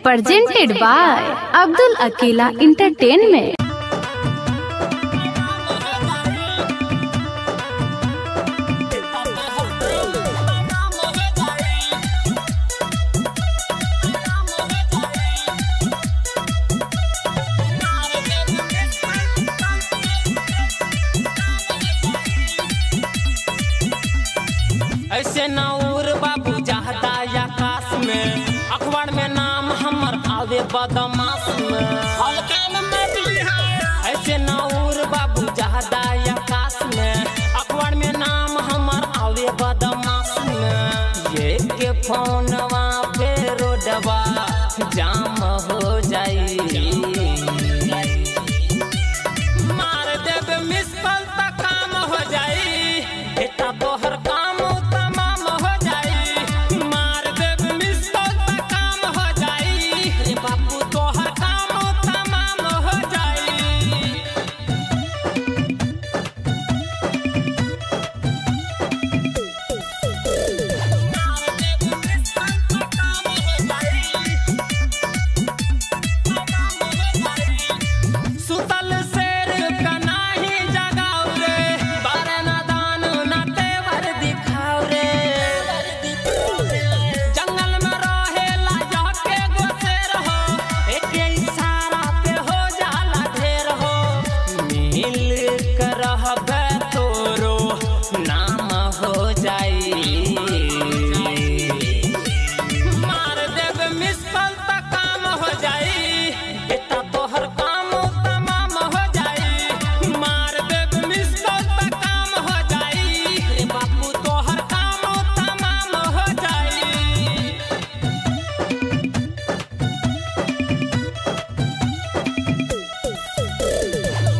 presented by Abdul Akila Entertainment. ऐसे नौर बाबू चाहता आकाश में अखबार में नाम हमर आवे बदमाश में हल्का में मछली है ऐसे नौर बाबू चाहता आकाश में अखबार में नाम हमर आवे बदमाश में ये के फोनवा पे रोडवा जाम